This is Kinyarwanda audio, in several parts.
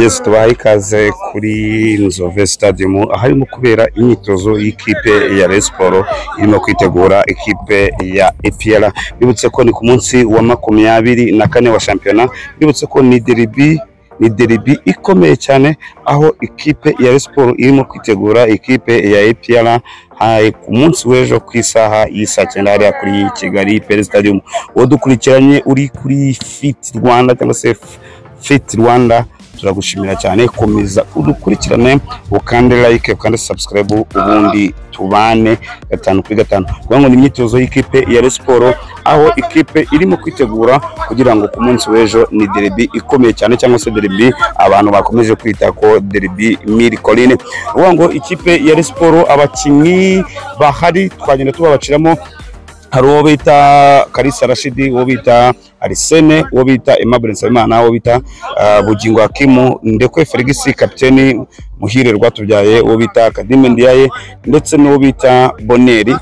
yesu tubaha ikaze kuri Nzove Stadium aharimo kubera imyitozo y'ikipe ya Rayon Sports irimo kwitegura ikipe ya EPR bibutse ko ni ku munsi wa makumyabiri na kane wa shampiyona bibutse ko ni deribi ni deribi ikomeye cyane aho ikipe ya Rayon Sports irimo kwitegura ikipe ya EPR hari ku munsi w'ejo ku isaha y'isaa cyenda hariya kuri Kigali Pele Stadium uwo dukurikiranye uri kuri Fit Rwanda cyangwa se Fit Rwanda turagushimira cyane komeza udukurikirane ukande like ukande subscribe ubundi tubane gatanu kuri gatanu kugira ngo ni imyitozo y'ikipe ya Rayon Sports aho ikipe irimo kwitegura kugira ngo ku munsi w'ejo ni derby ikomeye cyane cyangwa se derby abantu bakomeje kwita ko derby miracle uvuga ngo ikipe ya Rayon Sports abakinnyi bahari twagenda tubabaciramo hari uwo bita Kalisa Rashidi uwo bita Arisene uwo bita Aimable Nsabimana uwo bita ah, Bugingo Hakimu Ndekwe Felix kapiteni Muhire Rwatubyaye uwo bita Kadime Ndiaye ndetse n'uwo bita Boneri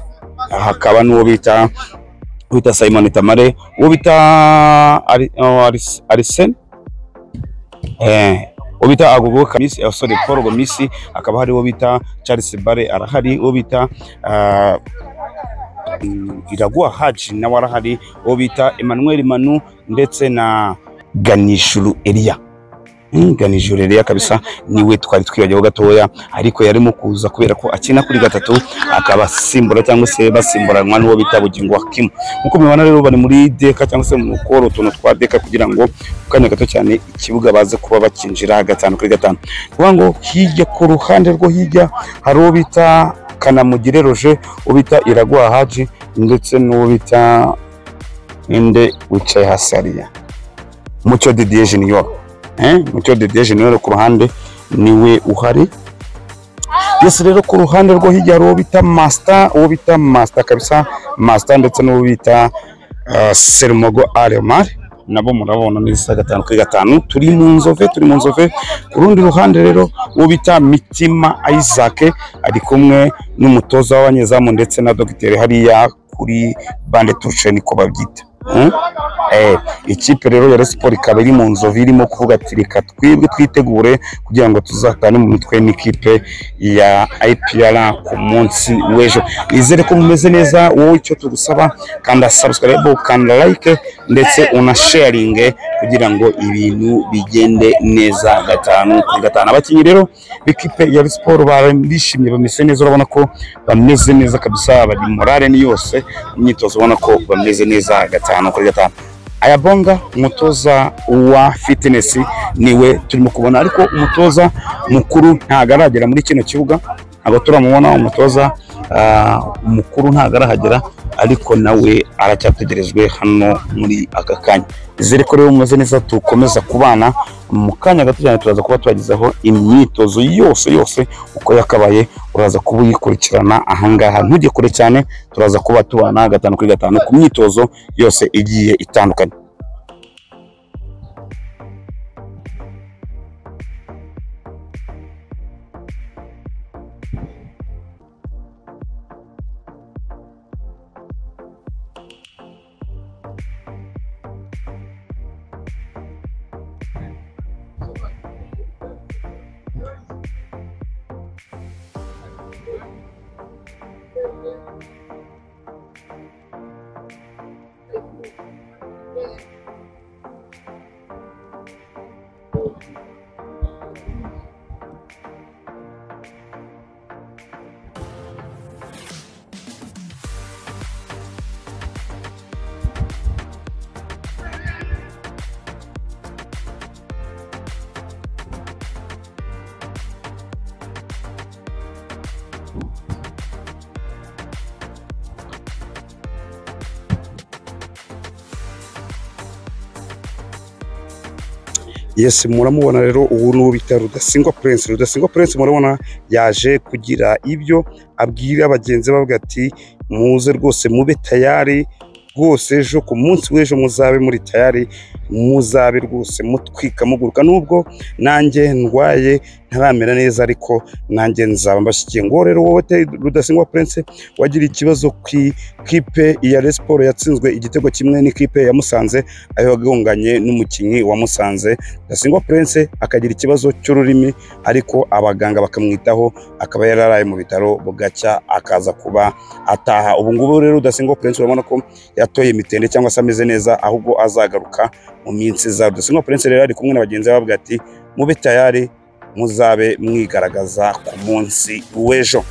hakaba n'uwo bita uwo bita Simon Tamare uwo bita Ari- oh, Aris- Arisene eh uwo bita Agogo Kamisi eh, sorry Paul Gomisi hakaba hari uwo bita Charles Bare arahari uwo bita ah, Iraguha Haji nawe arahari uwo bita Emmanuel Manu ndetse na Ganishuru Elia Mm, Ganishuru Elia kabisa niwe twari twibagiwe gatoya ariko yarimo kuza kubera ko akina kuri gatatu akaba asimbura cyangwa se basimburanwa n'uwo bita Bugingo Hakim nkuko mubibona rero bari muri deka cyangwa se mu gukora utuntu twa deka kugira ngo mu kanya gato cyane ikibuga baze kuba bakinjira gatanu kuri gatanu kuvuga ngo hirya ku ruhande rwo hirya hari uwo bita Kanamugire Roger uwo bita Iraguha Haji ndetse n'uwo bita ninde wicaye hasi hariya Mucyo Didier Junior eh Mucyo Didier Junior ku ruhande niwe uhari Yesu rero ku ruhande rwo hirya hari uwo bita Master uwo bita Master kabisa Master ndetse n'uwo bita uh, Sermogo Aremar nabo murabona neza gatanu kuri gatanu turi mu nzove turi mu nzove ku rundi ruhande rero uwo bita Mitima Isaac ari kumwe n'umutoza w'abanyezamu ndetse na dogiteri hariya kuri bande tuce niko babyita Mm? Eh, ikipe rero ya Rayon Sports ikaba iri mu nzovu irimo kuvuga ati reka twebwe twitegure kugira ngo tuzatane mu mitwe n'ikipe ya IPR ku munsi w'ejo nizere ko mumeze neza wowe icyo tugusaba kanda subscribe kanda like ndetse unasharinge kugira ngo ibintu bigende neza gatanu kuri gatanu abakinnyi rero b'ikipe ya Rayon Sports barishimye bameze neza urabona ko bameze neza kabisa bari morale ni yose imyitozo ubona ko bameze neza gatanu kuri gatanu ayabonga umutoza wa fitness niwe turimo kubona ariko umutoza mukuru ntabwo aragera muri kino kibuga ntabwo turamubona umutoza ah, mukuru ntabwo arahagera ariko nawe aracyategerejwe hano muri aka kanya izere ko rero mumeze neza dukomeza kubana mu kanya gato cyane turaza kuba twagezaho imyitozo yose yose uko yakabaye uraza kuba uyikurikirana ahangaha ntujye kure cyane turaza kuba tubana gatanu kuri gatanu ku myitozo yose igiye itandukanye yesi muramubona rero ubu ni uwo bita rudasingwa prince rudasingwa prince murabona yaje kugira ibyo abwira bagenzi be avuga ati muze rwose mube tayari rwose ejo ku munsi w'ejo muzabe muri tayari muzabe rwose mutwika muguruka nubwo nanjye ndwaye ntaramera neza ariko nanjye nzaba mbashyigiye ngo rero wowe te rudasingwa prince wagira ikibazo ku ikipe ya resiporo yatsinzwe igitego kimwe n'ikipe ya musanze aho yagonganye n'umukinnyi wa musanze rudasingwa prince akagira ikibazo cy'ururimi ariko abaganga bakamwitaho akaba yararaye mu bitaro bugacya akaza kuba ataha ubu ngubu rero rudasingwa prince urabona ko yatoye imitende cyangwa se ameze neza ahubwo azagaruka mu minsi iza rudasingwa prince rero ari kumwe na bagenzi be bavuga ati mube tayari muzabe mwigaragaza ku munsi w'ejo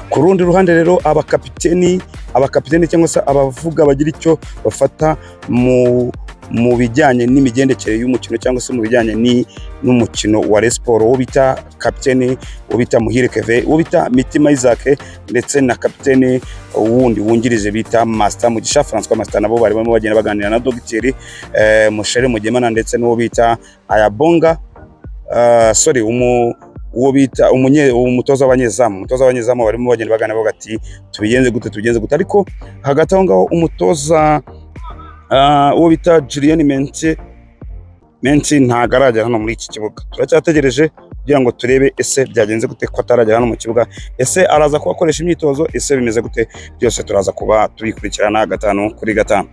ku rundi ruhande rero abakapiteni abakapiteni cyangwa se abavuga bagira icyo bafata mu mu bijyanye n'imigendekere y'umukino cyangwa se mu bijyanye ni- n'umukino wa Rayon Sports uwo bita kapiteni uwo bita Muhire Keve uwo bita Mitima Isaac ndetse na kapiteni wundi wungirije bita Master Mugisha François Master nabo bari barimo bagenda baganira na Dogiteri eh, Mushere Mugemana ndetse n'uwo bita Ayabonga ah, sorry umu uwo bita umunye umutoza w'abanyezamu umutoza w'abanyezamu barimo bagenda baganira bavuga ati tubigenze gute tubigenze gute ariko hagati aho ngaho umutoza ah, uwo bita Julien Mente Mente ntago aragera hano muri iki kibuga turacyategereje kugira ngo turebe ese byagenze gute ko ataragera hano mu kibuga ese araza kuba akoresha imyitozo ese bimeze gute byose turaza kuba tubikurikirana gatanu kuri gatanu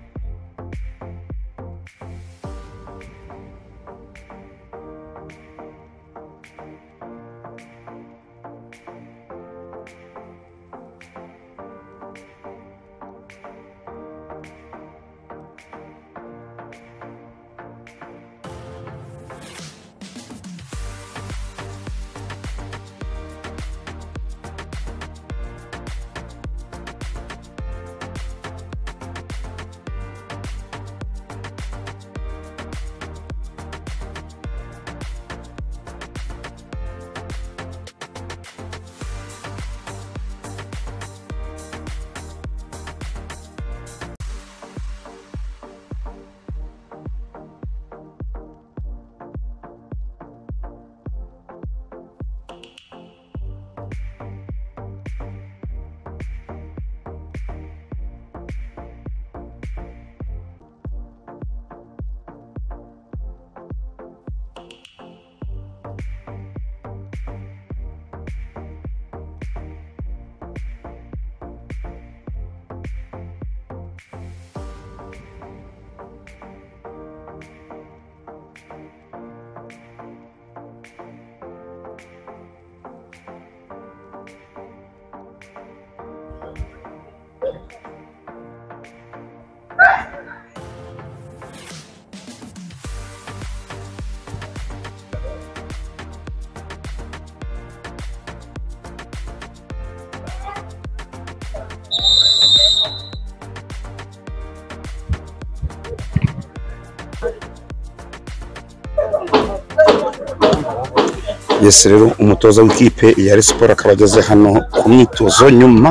Yes rero umutoza w'ikipe ya Rayon Sports akaba ageze hano ku myitozo nyuma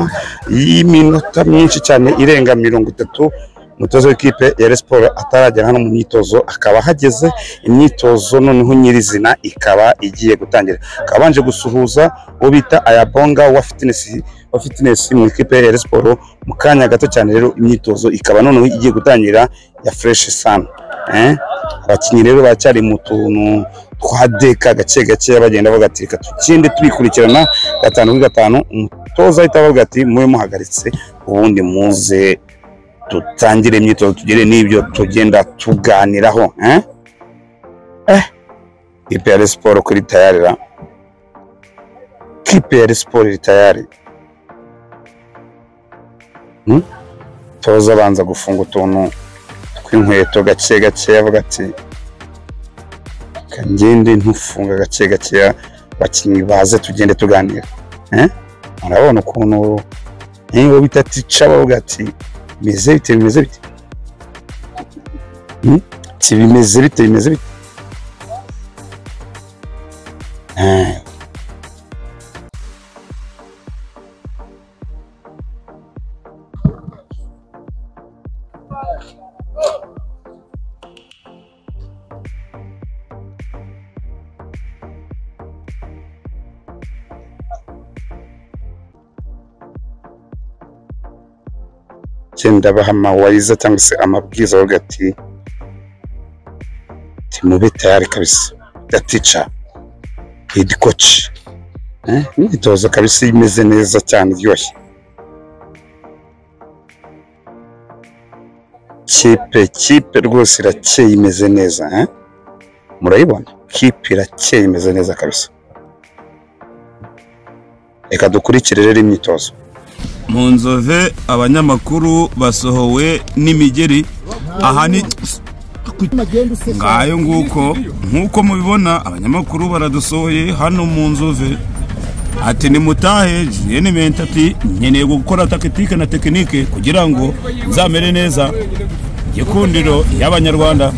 y'iminota myinshi cyane irenga mirongo itatu umutoza w'ikipe ya Rayon Sports ataragera hano mu myitozo akaba ahageze imyitozo noneho nyirizina ikaba igiye gutangira akaba abanje gusuhuza uwo bita Ayabonga wa fitness wa fitness mu ikipe ya Rayon Sports mu kanya gato cyane rero imyitozo ikaba noneho igiye gutangira ya fresh sun eh abakinnyi rero baracyari mu tuntu twa deka gake gake bagenda bagatirika tukinde tubikurikirana gatanu kuri gatanu umutoza ahita avuga ati mube muhagaritse ubundi muze dutangire imyitozo tugire n'ibyo tugenda tuganiraho eh eh ipe ya siporo kuri tayari ra kipe ya siporo iri tayari Hmm? toza abanza gufunga utuntu tw'inkweto gake gake avuga ati kagende ntufunga gake gakeya abakinnyi baze tugende tuganira Eh? urabona ukuntu niba bita tica bavuga ati bimeze bite bimeze bite Hmm? ati bimeze bite bimeze bite Eh. genda baha amawariza cyangwa se amabwiriza avuga ati mube tayari kabisa the teacher head coach eh imyitozo kabisa imeze neza cyane iryoshye kipe kipe rwose irakeye imeze neza eh murayibona kipe irakeye imeze neza kabisa reka dukurikire rero imyitozo mu nzove abanyamakuru basohowe n'imigeri aha ni ngayo nguko nk'uko mubibona abanyamakuru baradusohoye hano mu nzove ati nimutahe Julienne Mente ati nkeneye gukora takitike na tekinike kugira ngo nzamere neza gikundiro y'abanyarwanda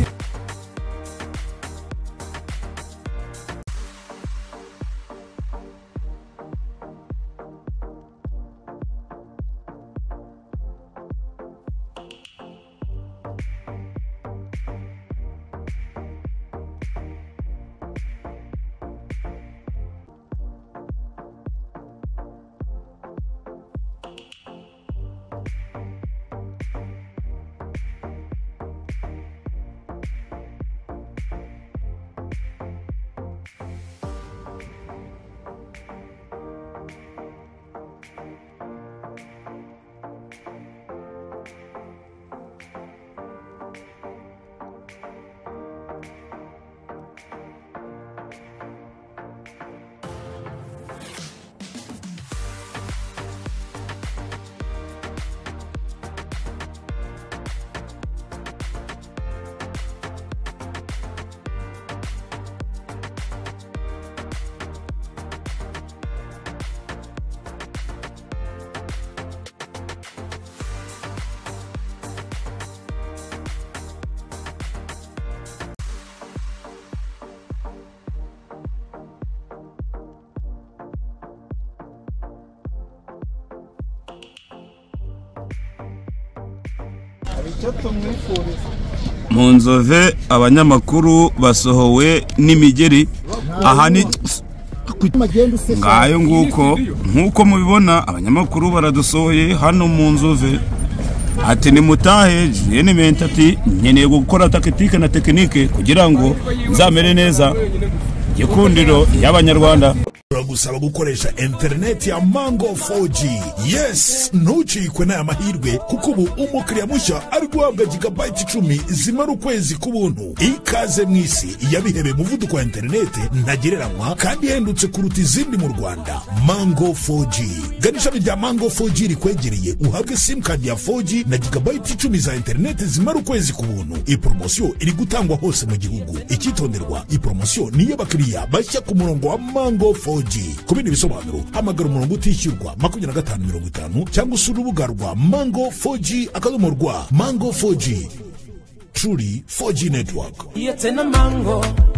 mu nzove abanyamakuru basohowe n'imigeri aha ni ngayo nguko nk'uko mubibona abanyamakuru baradusohoye hano mu nzove ati nimutahe Julienne Mente ati nkeneye gukora takitike na tekinike kugira ngo nzamere neza gikundiro y'abanyarwanda turagusaba gukoresha interineti ya mango 4g yes ntucikwe n'aya mahirwe kuko ubu umukiriya mushya ari guhabwa gigabayiti icumi zimara ukwezi k'ubuntu ikaze mu isi yabihebeye umuvuduko wa interineti ntagereranywa kandi ihendutse kuruta izindi mu rwanda mango 4g gana ishami rya mango 4g rikwegereye uhabwe simukadi ya 4g na gigabayiti icumi za interineti zimara ukwezi k'ubuntu iyi poromosiyo iri gutangwa hose mu gihugu icyitonderwa iyi poromosiyo ni iy'abakiriya bashya ku murongo wa mango 4g 4G. Ku bindi bisobanuro hamagara umurongo utishyurwa makumyabiri na gatanu mirongo itanu cyangwa usura urubuga rwa mango 4G akadomo rwa mango 4G truly 4G network. It's in a mango.